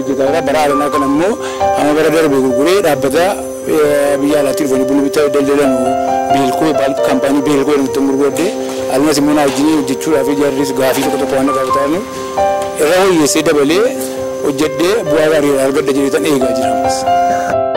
hojjetaa jira. Bara haalanaa kana immoo amma bara darbe gurguree dhaabbata biyya alaatti dhufanii buna bitaa daldalan beelkoo kaampaanii beelkoo jedhamu ittiin gurguradde almas immoo naa wajjin hojjechuudhaaf ijaarris gaafii tokko tokko waan gaafatamu irra hojjeessee dabalee hojjedhee bu'aa gaarii argadha jedheetan eegaa jira.